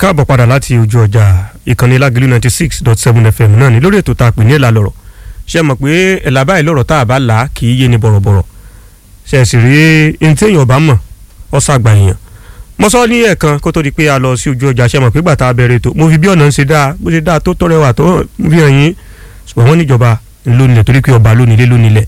káàbọ̀ padà láti ojú ọjà ìkànnì lágìlú ninety six dot seven fm náà ni lórí ètò tá a pè ní ẹ̀là lọ̀rọ̀ ṣe mọ̀ pé ẹ̀là báyìí lọ̀rọ̀ tá a bá là á kì í yé ni bọ̀rọ̀bọ̀rọ̀ ṣe sì rí ẹni tí èèyàn bá mọ̀ ọ́ sàgbà èèyàn mo sọ ní ẹ̀ẹ̀kan kó tó di pé a lọ sí ojú ọjà ṣe mọ̀ pé gbà tá a bẹ̀rẹ̀ ètò mo fi bí ọ̀nà ń ṣe dáa bó ṣe dáa tó tọrẹwà tó fi hàn yín ṣùgbọ́n wọ́n níjọba lónìlẹ̀ torí pé ọba lónìlẹ̀ lónìlẹ̀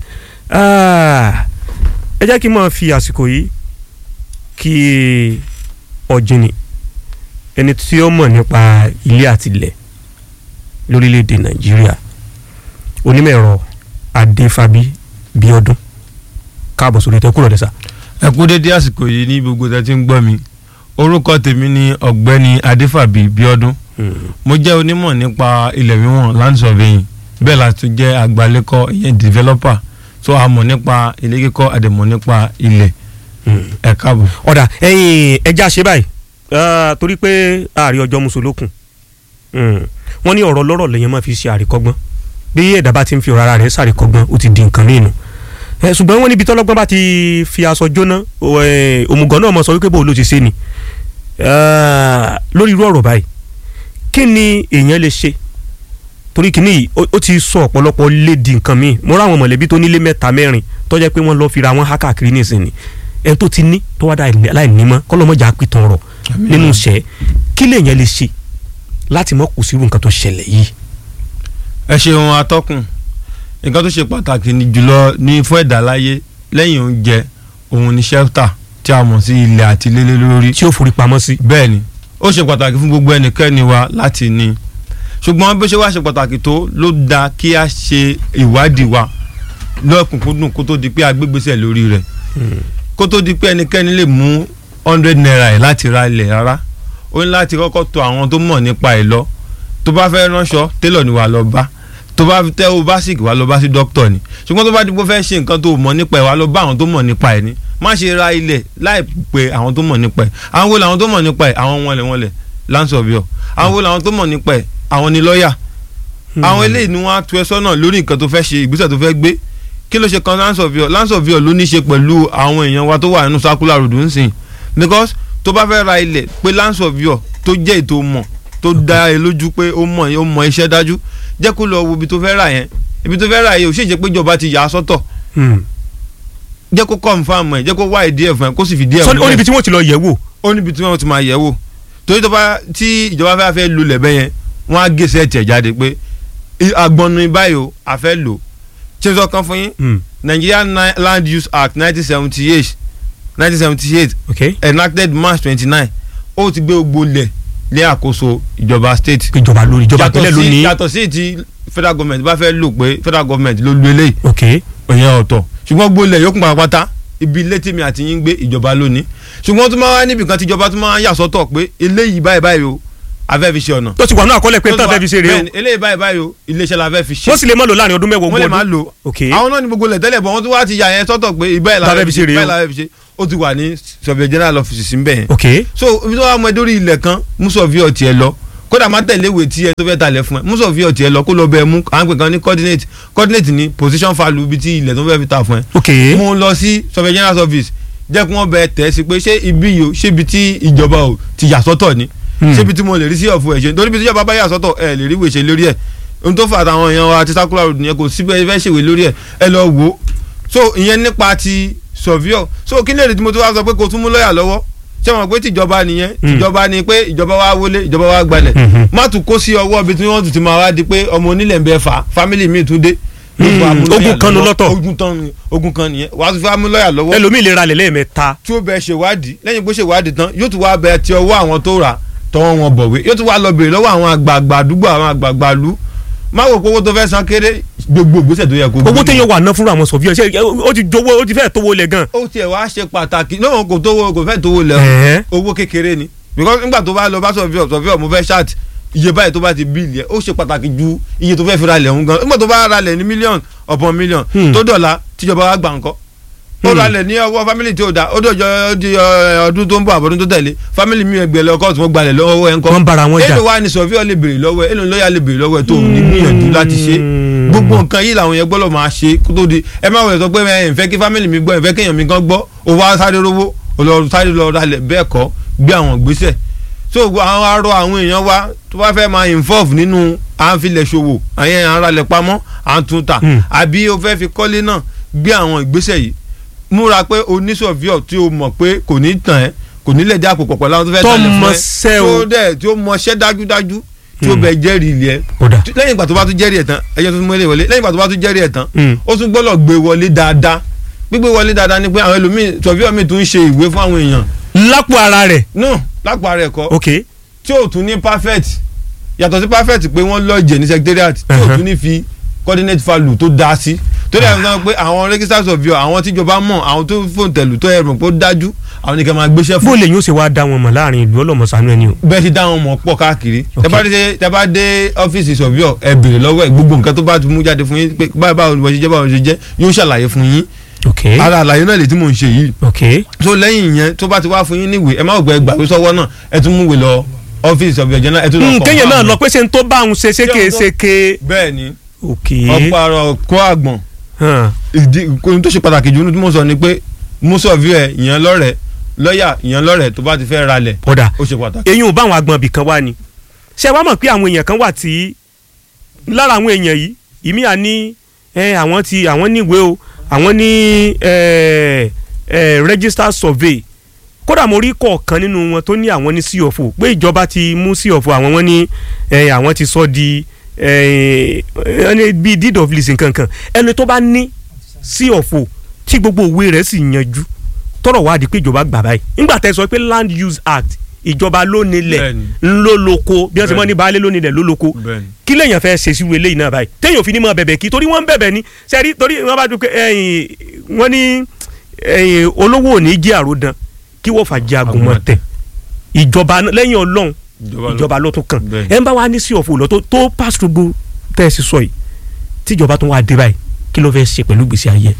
ẹ jẹ́ kí n máa fi àsìkò yìí kí ọ̀jìnì ẹni tí ó mọ̀ nípa ilé àtilẹ̀ lórílẹ̀‐èdè nàìjíríà onímọ̀ ẹ̀rọ adéfábí bíọ́dún káàbọ̀ sórí ìtẹ́kù rẹ̀ dẹ́sà. ẹ kú dédé àsìkò yìí ní gbogbo tẹ́ tí ń gbọ́ mi orúkọ tèmi ni ọ̀gbẹ́ni adéfàbí bíọ́dún mo jẹ́ onímọ̀ nípa ilẹ̀ wíwọ̀n land surveying bẹ́ẹ̀ la tún jẹ́ àgbálẹ́kọ̀ ìyẹn developer tó a mọ̀ nípa ilé kíkọ́ àdèmọ̀ nípa ilẹ̀ ẹ káàbọ̀. ọ̀dà ẹ̀yin ẹja ṣe báyìí torí pé ààrẹ ọjọ́ musolókun wọ́n ní ọ̀rọ̀ lọ́rọ̀ lẹ́yìn máa fi ṣe àríkọ́gbọ́n bí ẹ̀dá bá ti ń fi ọ̀rọ̀ ara rẹ̀ ṣàríkọ́gbọ́n ó ti di nǹkan mìíràn ṣùgbọ́n wọ́n níbi tọ́lọ́gbọ́n bá ti fi aṣọ jóná òmùgọ̀ náà mọ̀ sọ wípé bó ló ti ṣe ni lórí irú ọ̀rọ̀ báyìí kí ni èèyàn lè ṣe torí kìíní yìí ó ti sọ ọ̀pọ̀lọpọ̀ lé di nǹkan míì mo ráwọn mọ̀lẹ́bí tó nílé mẹ́ta mẹ́rin tó jẹ́ pé wọ́n lọ́ọ́ fira wọn há káàkiri nísìnyí ẹni tó ti ní tó wá dá láìnímọ́ kọ́lọ́mọ́jà pìtàn ọ̀rọ̀ nínú iṣẹ́ kí lèèyàn lè ṣe láti mọ̀ kù sírú nǹkan tó ṣẹlẹ̀ yìí. ẹ ṣeun atọ́kùn nǹkan tó ṣe pàtàkì ní jùlọ ní fún ẹ̀dá láyé lẹ́yìn oúnjẹ òun ni shelter tí a mọ̀ sí ilẹ̀ àti lélẹ́ lórí. tí ó forí pamọ́ sí. bẹ́ẹ̀ ni ó ṣe pàtàkì fún gbogbo ẹnikẹ́ni wa láti ní ṣùgbọ́n bí ó ṣe wá ṣe pàtàkì tó ló dáa kí a ṣe ìwádìí wa lọ́kùnkúndùn kó tó di pé a gbégbésẹ̀ lórí rẹ̀ kó tó di pé ẹnikẹ́ni lè mú hundred naira ẹ̀ láti ra ilẹ̀ rárá ó ní láti kọ́kọ́ tọ̀ àwọn tó mọ̀ nípa ẹ̀ lọ tó bá fẹ́ ránṣọ télọ̀ ni wàá lọ bá tó bá tẹ́ o bá sìkì wàá lọ bá sí dókítà ni ṣùgbọ́n tó bá dìbò fẹ́ ṣe nǹkan tó mọ̀ nípa ẹ̀ wàá lọ bá àwọn tó mọ̀ nípa ẹ̀ ni má ṣe ra ilẹ̀ láì pé àwọn tó mọ̀ nípa ẹ̀ àwọn wo làwọn tó mọ̀ nípa ẹ̀ àwọn wọnlẹ̀ wọnlẹ̀ land surveyor àwọn wo làwọn tó mọ̀ nípa ẹ̀ àwọn ni lọ́ọ̀yà àwọn eléyìí ni wọ́n á tu ẹ sọ́nà lórí nǹkan tó fẹ́ ṣe ìgbésẹ̀ tó fẹ́ gbé kí ló ṣe kan land surveyor land surveyor ló ní í ṣe pẹ̀lú àwọn èèyàn wa tó wà nínú circular road ń sìn because tó bá fẹ́ ra ilẹ̀ pé land surveyor tó jẹ́ ètò mọ̀ tó dá ẹ lójú pé ó mọ̀ ó mọ̀ iṣẹ́ dájú jẹ́ kó lọ wo ibi tó fẹ́ rà yẹn ibi tó fẹ́ rà yẹn ò ṣèṣe pé ìjọba ti yà á sọ́tọ̀ jẹ́ kó confirm ẹ̀ jẹ́ kó wá ìdí ẹ̀ fún ẹ kó sì fi díẹ̀ múlẹ̀. ó níbi tí wọ́n ti lọ yẹ̀ wò. ó níbi tí wọ́n ti máa yẹ̀ wò torí tó bá tí ìjọba fẹ́ fẹ́ lulẹ̀ bẹ́ yẹn wọ́n á gé sẹ́ẹ̀tì ẹ̀ jáde pé agbọnnu báyìí o a fẹ́ lò ṣé sọ kan fún yín Nigerian Land Use Act nineteen seventy eight nineteen seventy eight enacted March twenty nine ó ti gbé gbogbo lẹ̀ lé àkóso ìjọba state. ìjọba lórí ìjọba ìpínlẹ̀ ló ní. yàtọ̀ sí ti federal government bá fẹ́ lò pé federal government ló lu eléyìí. ok ìyẹn ọ̀tọ̀ ṣùgbọ́n gbólẹ̀ yókùn pàápàá ibi ilé tèmi àti yín gbé ìjọba ló ní. ṣùgbọ́n tó máa wá níbi kan tí ìjọba tó máa yà sọ́tọ̀ pé eléyìí báyìí báyìí o a fẹ́ fi ṣe ọ̀nà. tó ti wà ní àkọọ́lẹ̀ pé tá a fẹ́ fi ṣe rèé o. eléyìí báyìí báyìí o iléeṣẹ́ la fẹ́ fi ṣe. wọ́n sì lè má lò láàrin ọdún mẹ́wàá ogún wọ́n ọdún. lè má lò. àwọn náà ní gbogbo lẹ̀ tẹ́lẹ̀ bọ̀ wọ́n tún wá ti yà yẹn sọ́tọ̀ pé ìbáyìí la fẹ́ fi ṣe ó ti wà ní surveyor general office sí bẹ́ẹ̀. ok so ibi tó wà mọ ẹdórí ilẹ̀ kan mú surveyor tiẹ̀ lọ kódà má tẹ̀lé ìwé tí ẹ tó fẹ́ talẹ̀ fún ẹ mú surveyor tiẹ̀ lọ kó lọ bẹ́ẹ̀ mú à ń pè kan ní coordinate coordinate ní position value ibi tí ilẹ̀ tó fẹ́ fi ta fún ẹ. ok mú un lọ sí surveyor general office jẹ́ kí wọ́n bẹ tẹ̀ sí pé ṣé ibi yìí o ṣé ibi tí ìjọba o ti yà sọ́tọ̀ ni ṣé ibi tí mo lè rí sí ọ̀fun ẹ̀ ṣe nítorí ibi tí ìjọba bá yà sọ́tọ̀ ẹ lè rí ìwé ṣe lórí ẹ̀ ohun tó fà àtàwọn èèyàn wa ti circular road yẹn kò síbẹ̀ fẹ́ ṣèwé lórí ẹ̀ ẹ lọ wò ó so ìyẹn nípa ti surveyor so kí lè rí tí mo tó wá sọ pé kò tún mú lọ́ọ̀yà lọ́wọ́ ṣé wọn pé tìjọba nìyẹn tìjọba ni pé ìjọba wa wọlé ìjọba wa gbalẹ̀ má tún kó sí ọwọ́ ibi tí wọ́n tún ti máa wá di pé ọmọ onílẹ̀ ń bẹ fà family mi tún dé. ogun kan ló lọ́tọ̀ ogun kan nìyẹn wàá tún fẹ́ mú lọ́ọ̀yà lọ́wọ́. ẹlòmíì lè ra lẹ̀ lẹ́ẹ̀mẹ́ta. tí ó bẹ ṣèwádìí lẹ́yìn bó ṣèwádìí tán yóò tún wá bẹ ti ọwọ́ àwọn tó rà tọwọ́ wọn bọ̀wé yóò tún wá lọ bèrè lọ́wọ́ àwọn àgbààgbà àdúgbò àwọn àgbààgbà lú má wò pé owó tó fẹ́ san kéré gbogbo ìgbésẹ̀ tó yẹ kó. owó téèyàn wà ná fúnra àwọn sọfíọ ṣe ó ti jowó ó ti fẹ́ tówó lẹ̀ gan. ó tiẹ̀ wá ṣe pàtàkì náà kò tówó kò fẹ́ tówó lẹ̀ owó kékeré ni because nígbà tó bá lọ bá sọfíọ sọfíọ mo fẹ́ ṣáàt iye báyìí tó bá ti bíìlì ẹ̀ ó ṣe pàtàkì ju iye tó fẹ́ fi ra lẹ̀ ń gan nígbà tó bá ra lẹ̀ ní mílíọ̀nù ọ̀pọ̀ mílíọ̀nù tó dọ̀la tíjọba wa gbà ńkọ́ ó ra lẹ̀ ní ọwọ́ family tí ó da ó dọ̀jọ́ di ọdún tó ń bọ̀ àbọ̀dún tó tẹ̀lé family mi ẹgbẹ́ lọ kóòtù wọn gbalẹ̀ lọ́wọ́ ẹ̀ ńkọ́ wọ́n bára wọn jà èlò wa ni sọfíọ lè béèrè lọ́wọ́ ẹ̀ èlò lọ́ọ̀yà lè béèrè lọ́wọ́ ẹ̀ tó ní gbìyànjú láti ṣe gbogbo nǹkan yìí làwọn yẹn gbọ́dọ̀ máa ṣe kó tó di ẹ má wọlé sọ pé ẹ ń fẹ́ kí family mi gbọ́ ẹ ń fẹ́ kéèyàn mi gan gbọ́ ó wá sáré rówó ó lọ sáré lọ ralẹ̀ bẹ́ẹ̀ kọ́ gbé àwọn gbèsè so àwọn arọ àwọn èèyàn wa tó bá fẹ́ máa involve nínú à ń filẹ̀ ṣòwò àyẹn à ń ralẹ̀ pamọ́ à ń tún tà Hmm. àbí o fẹ́ fi kọ́lé náà gbé àwọn ìgbésẹ̀ yìí múra pé oníṣòfíọ̀ tí o mọ̀ pé kò ní tàn ẹ́ kò ní lè dí àpò pọ̀pọ̀ láwọn tó fẹ́ Tó talẹ̀ fún ẹ mọṣẹ́ o. tó dẹ̀ tí ó mọṣẹ́ dájúdájú tí ó Hmm. bẹ jẹ́rìí ilé ẹ kódà Tí- lẹ́yìn ìgbà tó bá tún jẹ́rìí ẹ̀ tán ẹ̀yẹ́ tó tún mú ilé wọlé lẹ́yìn ìgbà tó bá tún jẹ́rìí ẹ̀ tán Hmm. ó tún gbọ́dọ̀ gbé wọlé dáadáa gbígbé wọlé dáadáa ni pé àwọn ẹlòmíì sọfíọ̀ mi tún ń ṣe ìwé fún àwọn èèyàn lápò ara rẹ̀ no lápá rẹ̀ kọ́ ok tí ò tún ní perfect yàtọ̀ sí perfect pé wọ́n lọ́ọ̀jẹ̀ ní secretariat tí ò Uh-huh. tún ní fi coordinate value tó dáa sí torí àwọn sọ pé àwọn registers of your àwọn tíjọba mọ̀ àwọn tó fóun tẹ̀lú tó ẹ̀rùn pé ó dájú àwọn nìkan máa gbéṣẹ́ fún bó lè yín ó ṣe wá dá wọn mọ̀ láàrin ìlú ọlọ́mọsánú ẹni o bẹ́ẹ̀ ti dá wọn mọ̀ pọ̀ káàkiri Ok. tẹ bá dé tẹ bá dé ọ́fíìsì sọ̀bíọ̀ ẹ béèrè lọ́wọ́ ẹ gbogbo nǹkan tó bá ti mú jáde fún yín pé báyìí báwo ni wọ́n ṣe jẹ́ báwo ni wọ́n ṣe jẹ́ yóò ṣàlàyé fún yín ok ara àlàyé náà lè tí mò ń ṣe yìí ok so lẹ́yìn yẹn tó bá ti wá fún yín níwèé ẹ má gbọ́ ẹgbàá sọ́wọ́ náà ẹ tún múwèé lọ ọ́fíìsì ọ̀bì ọ̀jẹ̀ náà ẹ tún lọ Hmm, kọ́ kéèyàn náà fáwọn. lọ pé ṣe ń tó bá òun ṣe ṣéke ṣéke bẹ́ẹ̀ ni ok ọ̀pọ̀ àrọ̀ kó àgbọ̀n hàn, ìdí ohun tó ṣe pàtàkì jù tí mo sọ ni pé mùsọ̀fì ẹ̀ ìyẹn lọ́rẹ̀ lọ́ọ̀yà ìyẹn lọ́rẹ̀ tó bá ti fẹ́ ralẹ̀ kódà ó ṣe pàtàkì. eyín ò bá àwọn agbọ̀n ibì kan wá ni ṣé wàá mọ̀ pé àwọn èèyàn kan wà tí lára àwọn èèyàn yìí ìmí à ní ẹ, àwọn ti àwọn níwèé o àwọn ní ẹ, ẹ, register survey kódà mo rí kọ̀ọ̀kan nínú wọn tó ní àwọn ní cfo pé ìjọba ti mú cfo àwọn wọn ní ẹ, àwọn ti sọ di ẹ, ẹ, bíi deed of leasing kankan ẹni tó bá ní cfo tí gbogbo òwe rẹ̀ sì yanjú tọrọ wá di pé ìjọba gbà báyìí nígbà tẹ́ sọ pé land use act ìjọba ló nílẹ̀ Bẹ́ẹ̀ni. ńlọ lóko bí wọ́n ti mọ̀ Bẹ́ẹ̀ni. ní baálé ló nílẹ̀ ló lóko bẹ́ẹ̀ni kí lèèyàn fẹ́ ṣe sí wele yìí náà báyìí téèyàn ò fi ní mọ bẹ̀bẹ̀ kí torí wọ́n ń bẹ̀bẹ̀ ni sẹ́rí torí wọ́n bá dúpẹ́ ẹ̀yìn wọ́n ní ẹ̀yìn olówó ò ní jí àròdàn kí wọ́n fà jẹ́ àgùnmọ̀ tẹ̀ ìjọba náà- lẹ́yìn ọlọ́run ìjọba ló tún kàn Bẹ́ẹ̀ni. ẹ̀ ń bá wa ní sí ọ̀fọ̀ lọ tó tó pass through gbogbo tẹ́ ẹ sì sọ yìí tíjọba tún wá dé báyìí kí ló fẹ́ ṣe pẹ̀lú gbèsè ayé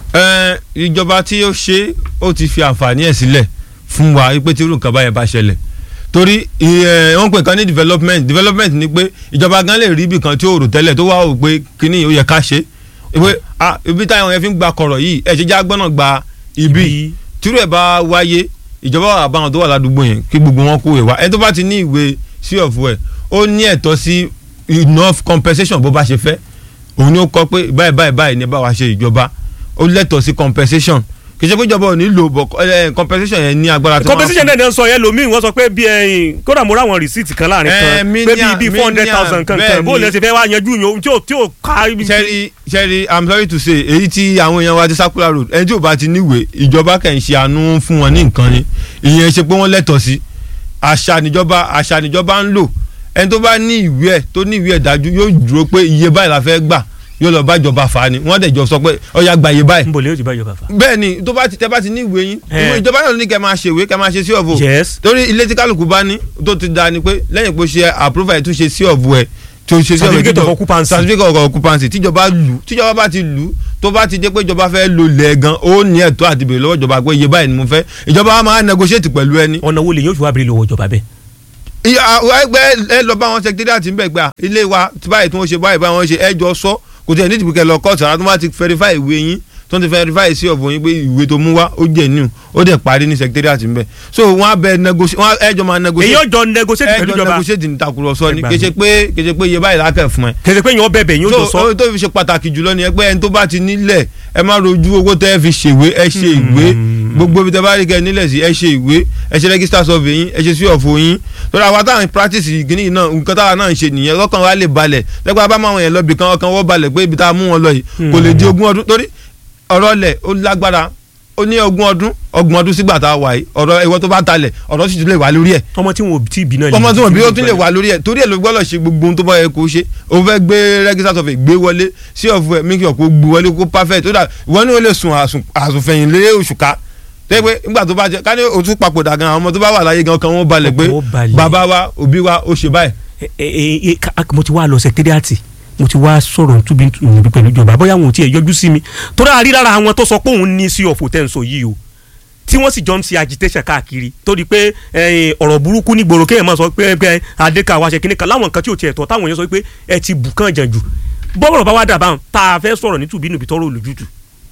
ẹ ìjọba tí ó ṣe ó ti fi àǹfààní ẹ̀ sílẹ̀ fún wa pé tí irú nǹkan báyẹn bá ṣẹlẹ̀ torí ẹ, wọ́n pè kan ní development development ni pé ìjọba gan lè rí ibì kan tí ó rò tẹ́lẹ̀ tó wá wò pé kíní ó yẹ ká ṣe pé ah ibi táwọn yẹn fi ń gba kọ̀rọ̀ yìí ẹ̀ ṣe já gbọ́nà gba ibi tírú ẹ̀ bá wáyé ìjọba wà bá wọn tó wà ládùúgbò yẹn kí gbogbo wọn kó ìwà ẹni tó bá ti ní ìwé sí ọ̀fù ẹ̀ ó ní ẹ̀tọ́ sí enough compensation bó bá ṣe fẹ́ òun ni ó kọ pé báyìí báyìí báyìí ni bá wa ṣe ìjọba ó lẹ́tọ̀ọ́ sí compensation kì í ṣe pé ìjọba ò ní lò bọ̀ ẹ, compensation yẹn ní agbára tó máa competition náà ń sọ yẹn lomi wọ́n sọ pé bí ẹyin kódà mo ráwọn receipt kan láàrin Eh, kan pé million- bíi bíi four hundred thousand million, kankan bẹ́ẹ̀ bó ni. lè ṣe fẹ́ wá yanjú yòó tí ò tí ò ká ibi. sẹ́rí sẹ́rí i'm sorry to say èyí tí àwọn èèyàn wa ti circular road ẹni tí ò bá ti níwèé ìjọba kàn ń ṣe àánú fún wọn ní nǹkan ni ìyẹn ṣe pé wọ́n lẹ́tọ̀ọ́ sí àṣà níjọba àṣà níjọba ń lò ẹni tó bá ní ìwé ẹ̀ tó ní ìwé ẹ̀ dájú yóò dúró pé iye báyìí la fẹ́ gbà yóò lọ bá ìjọba fà á ni wọ́n dẹ̀ jọ sọ pé ọ̀ya gba iye báyìí n bò lè yóò ti bá ìjọba fa. bẹ́ẹ̀ ni tó bá ti tẹ́ bá ti ní ìwé yín Eh. ìwé ìjọba náà ló ní kẹ́ máa ṣèwé kẹ́ máa ṣe sí ọ̀bù yes torí ilé tí kálukú bá ní tó ti da ni pé lẹ́yìn pé ó ṣe approval ẹ̀ tún ṣe sí ọ̀bù ẹ̀ tó ṣe sí ọ̀bù Certificate of occupancy. certificate of occupancy tíjọba lù tíjọba bá ti lù tó bá ti jẹ́ pé ìjọba fẹ́ lo lẹ̀ gan ó ní ẹ̀tọ́ àti bèrè lọ́wọ́ ìjọba pé iye báyìí ni mo fẹ́ ìjọba wa máa negotiate pẹ̀lú ẹni. ọ̀nà wo lè yóò fi wá bèrè lọ́wọ́ ìjọba bẹ́ẹ̀. ìyá àwọn ẹgbẹ́ ẹ lọ bá wọn secretariat ń bẹ̀ gbà ilé wa tí báyìí tí wọ́n ṣe báyìí báyìí wọ́n ṣe ẹjọ́ sọ kò tí ẹ̀ nídìí kẹ́ lọ kọ́ọ̀tù ara tó bá ti verify ìwé yín tó ti verify sí ọ̀bùn yín pé ìwé tó mú wá ó jẹ́ new ó dẹ̀ parí ní secretariat ń bẹ̀ so wọ́n á bẹ negotiate wọ́n á ẹjọ́ máa èyí negotiate ọjọ́ negotiate pẹ̀lú ẹjọ́ ìjọba negotiate ní takurọ̀sọ ni Ẹgbàá kéṣe pé kéṣe pé iye báyìí lákẹ́ fún ẹ kẹsẹ̀ pé yẹn ó bẹ̀bẹ̀ yẹn ó jọ so sọ. ó tó fi ṣe pàtàkì jùlọ ni ẹ pé ẹni tó bá ti nílẹ̀ ẹ má rojú owó tẹ́ ẹ fi ṣèwé ẹ ṣe ìwé gbogbo ibi tẹ́ bá rí kẹ́ ẹ nílẹ̀ sí ẹ ṣe ìwé ẹ ṣe register survey yín ẹ ṣe sí ọ̀fọ̀ yín torí àwa táwọn practice ìgbìnì náà nǹkan táwa náà ń ṣe nìyẹn lọ́kàn wa lè balẹ̀ lẹ́gbàá bá máa wọn yẹn lọ bì kan ọkàn wọ́n balẹ̀ pé ibi tá a mú wọn lọ yìí kò lè di ogún ọdún torí ọ̀rọ̀ lẹ̀ ó lágbára ó ní ogún ọdún ọgbọ̀n ọdún sígbà tá a wà yìí ọ̀rọ̀ ìwọ tó bá talẹ̀ ọ̀rọ̀ sì tún lè wà lórí ẹ̀ ọmọ tí wọn ò tí ì bí náà. ọmọ tí wọn bí ó tún lè wà lórí ẹ torí ẹ ló gbọ́dọ̀ ṣe gbogbo ohun tó bá yẹ kó ṣe o fẹ́ gbé register survey gbé wọlé sí ọ̀fọ̀ ẹ̀ make sure kó gbé wọlé kó perfect tó dà ìwọ ni ó lè sùn àsùn- àsùnfẹ̀yìn lé oṣù ká tẹ́ pé nígbà tó bá jẹ ká ní òtún papòdà gan àwọn ọmọ tó bá wà láyé gan kan wọ́n balẹ̀ pé Ọkàn wọn balẹ̀. bàbá wa òbí wa ó ṣe báyìí. ẹ ẹ ẹ ká- mo ti wá lọ sẹkítẹ́rìàtì mo ti wá sọ̀rọ̀ túbí níbi pẹ̀lú ìjọba bóyá wọn ò tiẹ̀ yọjú sí mi torí àrí lára àwọn tó sọ pé òun ní sí ọ̀fọ̀ tẹ̀ ń sọ yìí o tí wọ́n sì jọ ń ṣe agitation káàkiri torí pé ẹ̀yin, ọ̀rọ̀ burúkú ní gbòòrò kéèyàn máa sọ pé pé adéka wa ṣe kíní kan láwọn nǹkan tí ò tiẹ̀ tọ́ táwọn èèyàn sọ pé ẹ ti bù kàn jàn jù bọ́ọ̀rọ̀ bá wá dà báwọn tá a fẹ́ sọ̀rọ̀ ní tùbí nùbí tọ́rọ̀ olùjútù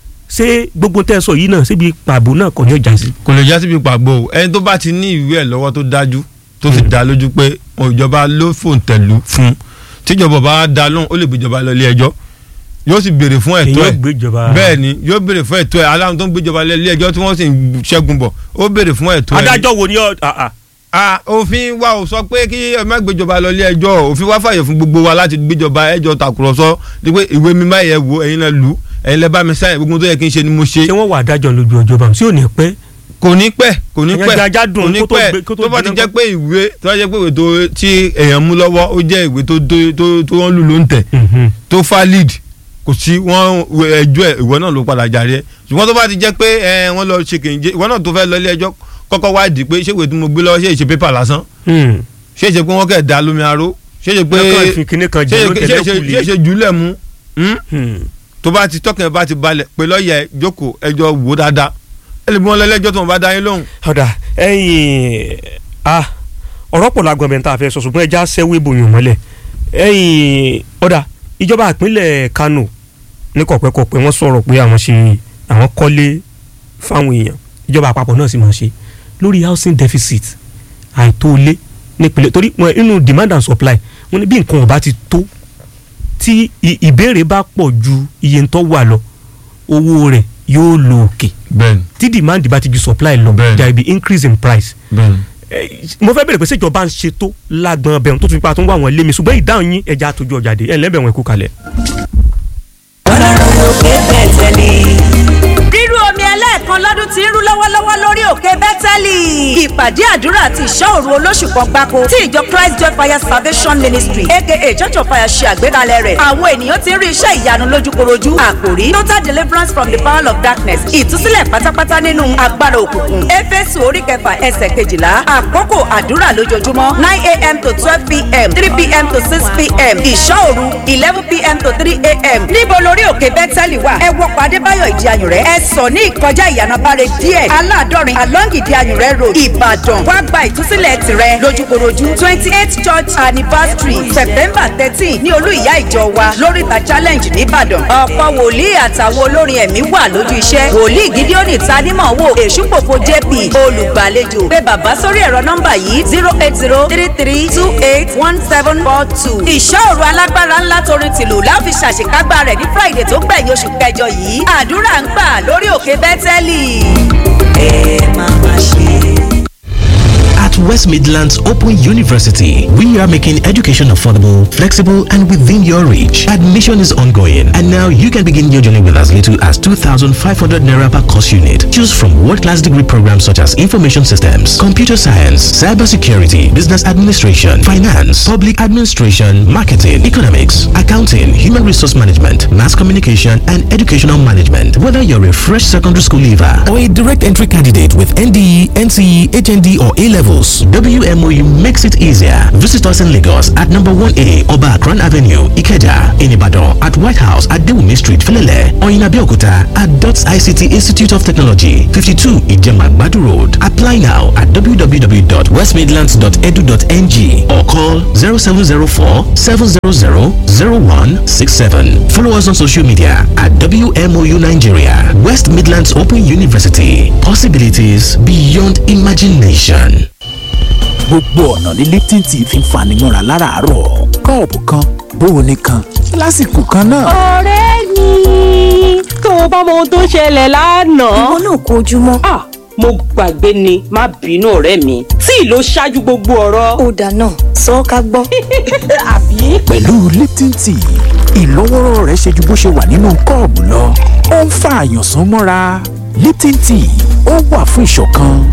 ṣé gbogbo tẹ́ ẹ sọ yìí náà síbi pàbó náà kò ní ọjà sí. kò lè já síbi pàgbọ́ o ẹni tó bá ti ní ìwé ẹ̀ lọ́wọ́ tó dájú tó sì dá lójú pé ìjọba ló fòǹtẹ̀lù fún tíjọba bá dá lóhùn ó lè gbéjọba lọ ilé ẹjọ́ yóò sì béèrè fún ẹ̀tọ́ èyí ẹ̀ ò gbéjọba bẹ́ẹ̀ ni yóò béèrè fún ẹ̀tọ́ ẹ̀ aláwọn tó ń gbéjọba lọ ilé ẹjọ́ tí wọ́n sì ń ṣẹ́gun bọ̀ ó béèrè fún ẹ̀tọ́ ẹ̀ adájọ́ wo ni ọ ah, ah. ah òfin wa ò sọ pé kí ẹ má gbéjọba lọ ilé ẹjọ́ òfin wa fàyè fún gbogbo wa láti gbéjọba ẹjọ́ tàkùrọ̀sọ ní pé ìwé mi máa yẹ wo ẹ̀yin náà lù ẹ̀yin lẹ bá mi sáyẹn gbogbo tó yẹ kí n ṣe ni mo ṣe ṣé wọ́n wà adájọ́ lójú ọjọ́ bá tí ò ní pẹ́ kò ní pẹ́ kò ní Ẹ̀yàn pẹ́ jajá dùn kò ní kó tó pẹ́ gbé- kó tó tó bá ti gbé jẹ́ náà. pé ìwé tó bá jẹ́ pé ìwé tó tí èèyàn mú lọ́wọ́ ó jẹ́ ìwé tó tó tó tó wọ́n lù ló ń tẹ̀ Mhm. tó valid kò sí wọ́n ẹjọ́ ẹ̀ ìwọ náà ló padà jàre ẹ̀ ṣùgbọ́n tó bá ti jẹ́ pé ẹ wọ́n lọ ṣe kìnìjẹ ìwọ náà tó fẹ́ lọ ilé ẹjọ́ kọ́kọ́ wádìí pé ṣé ìwé tí mo gbé lọ́wọ́ ṣé ìṣe pépà lásán Hmm. ṣé ìṣe pé wọ́n kẹ̀ dá lómi aró ṣé ìṣe pé lọ́kàn ìfikíní kan ṣé jẹ́ ló ìṣe- tẹ̀lé ṣé ìṣe- ṣé kùlé ìṣe jùlẹ̀ mú hmm? Hmm. tó bá ti tọkàn ẹ bá ti balẹ̀ pé lọ́ọ̀yà ẹ jókòó ẹjọ́ wò dáadáa ẹ lè bí wọn lẹ́lẹ́jọ́ tó wọn bá dá yín lóhùn. ọ̀dà ẹ̀yìn ah ọ̀rọ̀ pọ̀ lágbọ̀n bẹ́ẹ̀ tá a fẹ́ sọ ṣùgbọ́n ẹja sẹ́wọ́ ìbòyàn mọ́lẹ̀ ẹ̀yìn ọ̀dà ìjọba ìpínlẹ̀ Kano ní kọ̀pẹ́kọ̀pẹ́ wọ́n sọ̀rọ̀ pé àwọn ṣe àwọn kọ́lé fáwọn èèyàn ìjọba àpapọ̀ náà sì máa ṣe lórí housing deficit àìtó ilé nípìnlẹ̀ torí wọn inú demand and supply wọn ní bí nǹkan ọba ti tó tí ì- ìbéèrè bá pọ̀ ju iye tó wà lọ owó rẹ̀ yóò lọ òkè bẹ́ẹ̀ni tí demand bá ti ju supply lọ Bẹ́ẹ̀ni. there will be increase in price. bẹ́ẹ̀ni. Eh, mo fẹ́ bẹ̀rẹ̀ pé ṣèjọba ń ṣe tó lágbọ̀n bẹ̀rù tó fi pa tó ń wá wọn lé mi ṣùgbọ́n ìdáhùn yín ẹja àtòjú ọjà dé ẹ̀ lẹ́bẹ̀ẹ́ wọn kú kalẹ̀. ọlọ́run òkè bẹ́tẹ̀lì. rírú omi ẹlẹ́ẹ̀kan lọ́dún tí ń rú lọ́wọ́lọ́wọ́ lórí òkè bẹ́tẹ́lì. ìpàdé àdúrà àti ìṣọ́ òru olóṣù kan gbáko tí ìjọ christ joy fire salvation ministry aka church of fire ṣe àgbékalẹ̀ rẹ̀. àwọn ènìyàn ti ń rí iṣẹ́ ìyanu lójúkorojú. àkòrí total deliverance from the power of darkness ìtúsílẹ̀ pátápátá nínú agbára òkùnkùn. éfésù orí kẹfà ẹsẹ̀ kejìlá àkókò àdúrà lójoojúmọ́ nine a.m. to twelve p.m. three p.m. to six p.m. ìṣọ́ òru eleven p.m. to three a.m. níbo lórí òkè bẹ́tẹ́lì wà ẹ wọ pàdé báyọ̀ ìdí ayùn rẹ̀ ẹ sọ ní ìkọjá ìyànàbáre díẹ̀ aládọ́rin along ìdí ayùn rẹ̀ road ìbàdàn wá gba ìtúsílẹ̀ tirẹ̀ lójúkorojú twenty eight church anniversary september thirteen ní olú ìyá ìjọ wa lóríta challenge nìbàdàn ọ̀pọ̀ wòlíì àtàwọn olórin ẹ̀mí wà lójú iṣẹ́ wòlíì gídíọ́nì tanímọ̀ wò èṣùpòpò jp olùgbàlejò pé bàbá sórí ẹ̀rọ nọ́mbà yìí zero eight zero three three two eight one seven four two ìṣòro alágbára ńlá torin tìlù láfi ṣàṣekágbá rẹ̀ ní friday tó gbẹ̀yìn oṣù kẹjọ yìí àdúrà ń gbà lórí òkè bẹ́tẹ́lì. ẹ máa ma ṣe. At West Midlands Open University, we are making education affordable, flexible, and within your reach. Admission is ongoing, and now you can begin your journey with as little as 2,500 naira per course unit. Choose from world-class degree programs such as information systems, computer science, cybersecurity, business administration, finance, public administration, marketing, economics, accounting, human resource management, mass communication, and educational management. Whether you're a fresh secondary school leaver or a direct entry candidate with NDE, NCE, HND, or A levels, WMOU makes it easier. Visit us in Lagos at number 1A Oba Akran Avenue, Ikeja, in Ibadan, at White House at Dewumi Street, Felele, or in Abeokuta at DOTS ICT Institute of Technology, 52 Ijema Badu Road. Apply now at www.westmidlands.edu.ng or call 0704 700 0167. Follow us on social media at WMOU Nigeria, West Midlands Open University. Possibilities beyond imagination. gbogbo ọ̀nà ní Lipton tea fi ń fani mọ́ra láràárọ̀ kọ́ọ̀pù kan bóoni kan lásìkò kan náà. ọ̀rẹ́ mi tó o bá mọ ohun tó ṣẹlẹ̀ lánàá. ìwọ náà kó ojúmọ́. ah mo gbàgbé ni má bínú ọ̀rẹ́ mi tí ìlò ṣáájú gbogbo ọ̀rọ̀. ó dáná sọ ọ́ ká gbọ́. àbí. pẹ̀lú Lipton tea ìlọ́wọ́rọ́ rẹ̀ ṣe ju bó ṣe wà nínú kọ́ọ̀bù lọ ó ń fa àyànsán mọ́ra Lipton tea ó wà fún ìṣọ̀kan